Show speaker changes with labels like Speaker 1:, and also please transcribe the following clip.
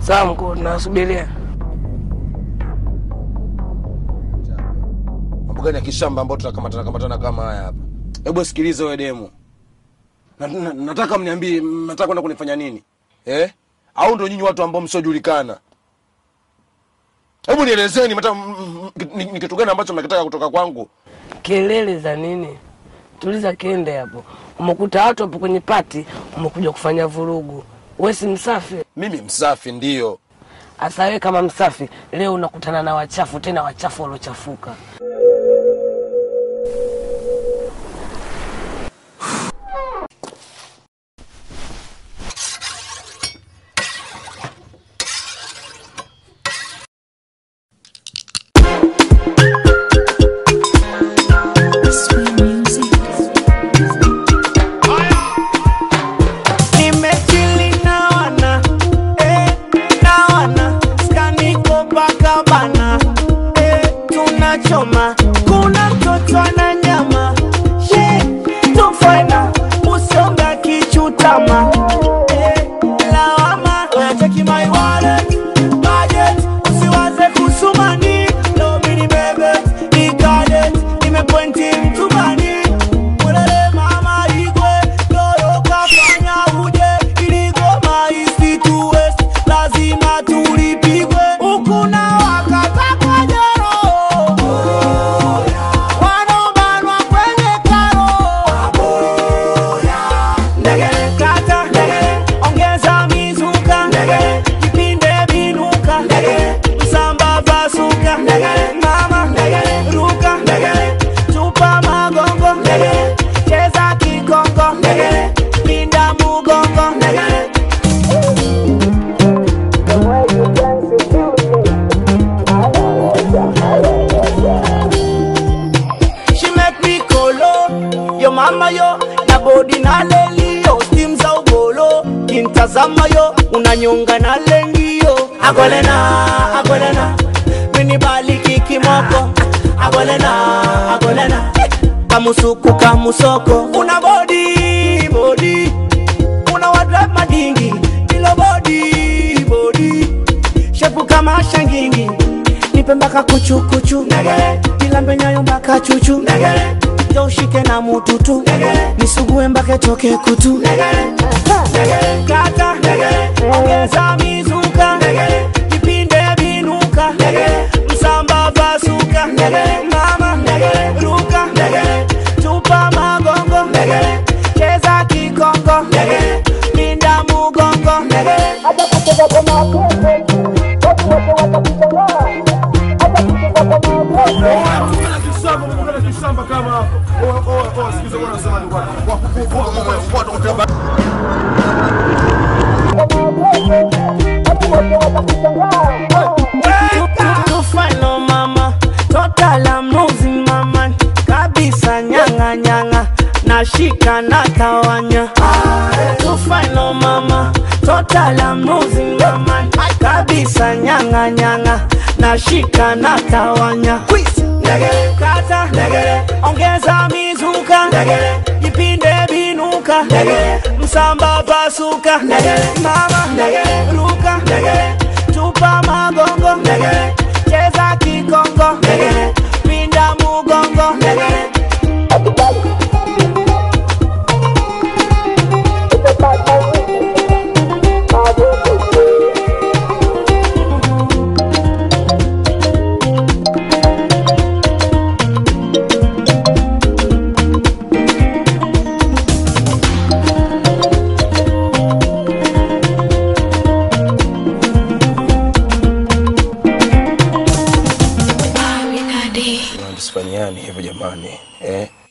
Speaker 1: Sawa mkuu, tunasubiria.
Speaker 2: Mambo gani ya kishamba ambayo tunakamatana kamatana kama haya hapa? Hebu sikiliza wewe demu. Na, na, nataka mniambie mnataka kwenda kunifanya nini? Eh? Au ndio nyinyi watu ambao msiojulikana? Hebu nielezeni mata m- m- ni ni kitu gani ambacho mnakitaka kutoka kwangu?
Speaker 1: Kelele za nini? Tuliza kende hapo. Umekuta watu hapo kwenye pati, umekuja kufanya vurugu. Wewe si msafi?
Speaker 2: Mimi msafi ndio.
Speaker 1: Asa wewe kama msafi, leo unakutana na wachafu, tena wachafu waliochafuka.
Speaker 3: Nimechili na wana, eh, na wana, skaniko paka bana, eh, tunachoma. Kuna mtoto ana nyama, she, tufaina, usonga kichutama, eh, lawama, cheki my wallet, budget, usiwaze kusumani, no mini bebe, ikadet, nimepointi mtumani, Ulele mama igwe, lolo kafanya uje, iligoma isituwest, lazima tulipigwe, huku na wakata kwa jero. Wanobanwa kwenye karo. Ndegele kata, ongeza mizuka, kipinde binuka, msamba basuka, mama, ruka, tupa magongo, cheza kikongo, linda mugongo, She make me kolo Yo mama yo Na body na leli yo Steam za ugolo Kintazama yo Unanyonga na lengi yo Agolena, agolena Mini bali kikimoko Agolena, agolena Kamusuku kamusoko Una body, body Una wadrive madingi Ilo body, body Shepu kama shangingi nipe mpaka kuchukuchu ilambe nyayo mpaka chuchu jo ushike na mututu nisugue mpaka toke kutu kata ongeza mizuka vipinde vinuka msamba basuka mama ruka tupa magongo cheza kikongo linda mugongo tufano mama total I'm losing my mind kabisa nyanga nyanga nashika na tawanya tufano mama total I'm losing my mind kabisa nyanga nyanga nashika na tawanya kata ongeza mizuka jipinde binuka msamba pasuka mama ruka tupa magongo cheza kikongo pinda mugongo
Speaker 2: Tusifanyiani hivyo jamani. Eh?